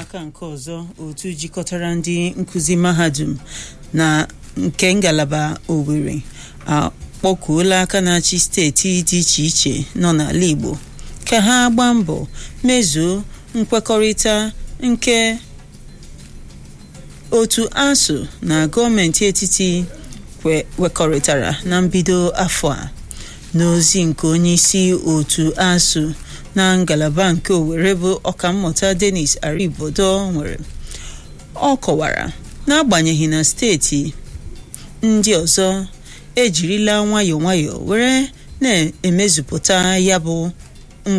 n'aka nke ọzọ otu jikọtara ndị nkụzi mahadum na nke ngalaba Owerri akpọkuola aka na-achị steeti dị iche iche nọ n'ala Igbo ka ha gbaa mbọ mezuo nkwekọrịta nke otu ASUU na gọọmenti etiti wekọrịtara na mbido afọ a n'ozi nke onye isi otu ASUU na ngalaba nke Owerri bụ ọkammụta Dennis Aribodo nwere ọ kọwara n'agbanyeghị na steeti ndị ọzọ ejirila nwayọọ nwayọọ were na-emezupụta ya bụ